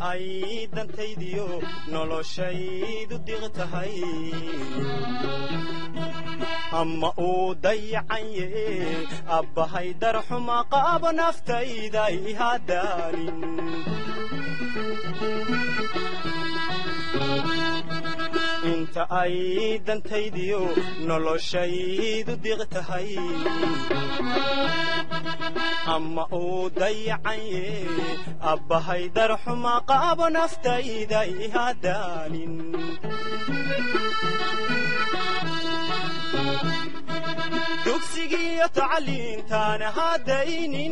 ay dantaydiyo noloshaydu diq tahay ama uu dayacanye abbahay darxuma qaabo naftayda ihadaanin inta ay dantaydiyo noloshaydu diq tahay ama uu dayacanye abbahay darxuma qaabo naftayda ihadaanin dugsigiiyo tacliintaana hadaynin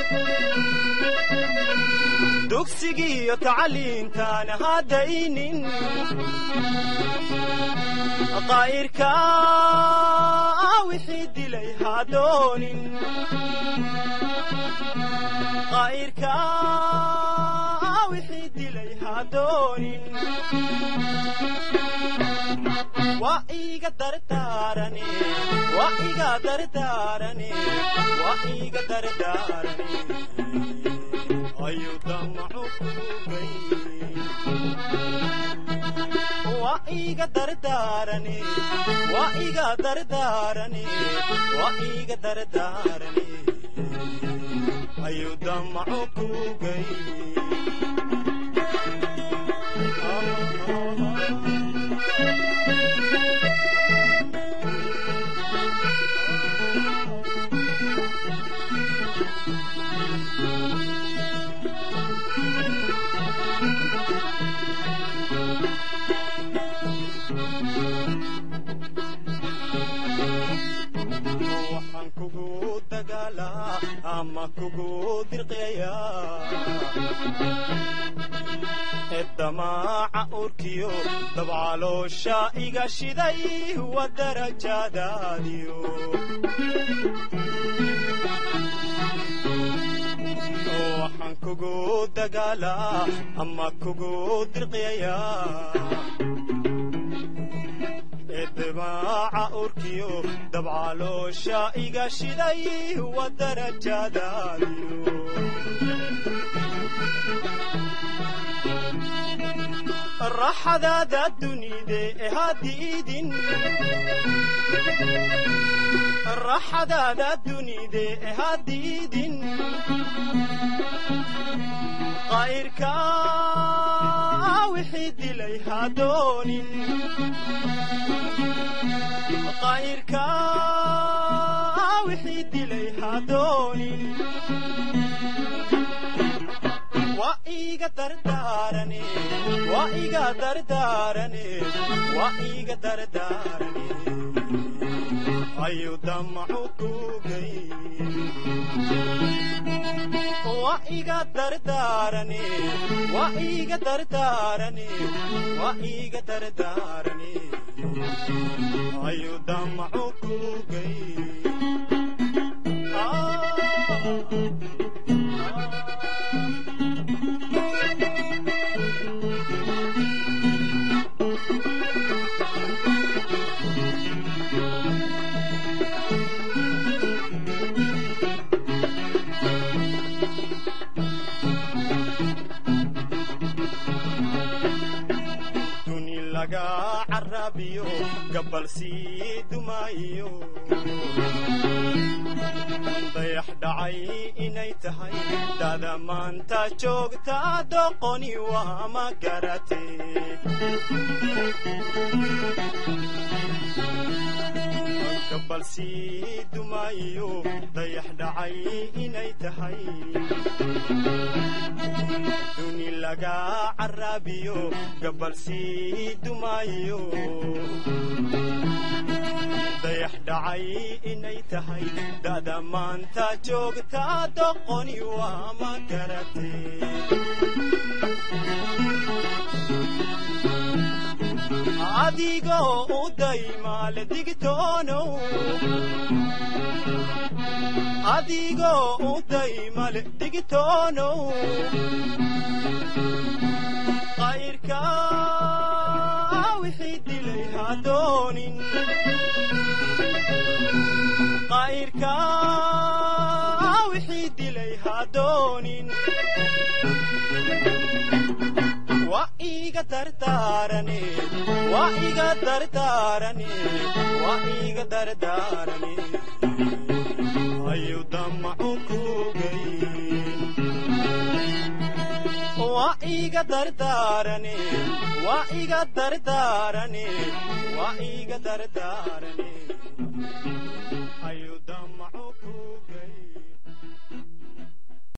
dugsigiiyo tacliintaana hadaynin qaa'irka wixii dilay hadoonin qaa'irka wixii dilay hadoonin waa iga dardaarane waa iga dardaarane waa iga dardaarane ayuu damacu kugay waa iga dardaarane waa iga dardaarane waa iga dardaarane ayuu damacu kugay waxaan kugu dagaalaa ama kugu dirqeeyaa eddamaaca urkiyo dabcaloosha iga shiday wa darajadaadiyo waxaan kugu dagaalaa ama kugu dirqeeyaa eddamaaca urkiyo dabcaloosha iga shiday wa darajadaadiyo raxadaada dunide ee hadiidin raxadaada dunide ee hadiidin qaa'irka wixii dilay hadoonin qaa'irka wixii dilay hadoonin waa iga dardaarane waa iga dardaarane waa iga dardaarane ayuu damacu kugay waa iga dardaarane waa iga dardaarane waa iga dardaarane ayuu damacu kugay duni laga carabiyo gabal sii dumaayo dayax dhacay inay tahay dada maanta joogta doqoni waa ma garate gabal sii dumaayo dayax dhacay inay tahay duni laga carabiyo gabal sii dumaayo dayax dhacay inay tahay da'da maanta joogta doqoni waa ma garate adigoo u daymaale digtoonow adigoo u daymale digtoonow qayrka wixii dilay hadoonin qayrka wixii dilay hadoonin waa iga dardaarane waa iga dardaarane waa iga dardaarane ayu damacu kugayn waa iga dardaarane waa iga dardaarane waa iga dardaarane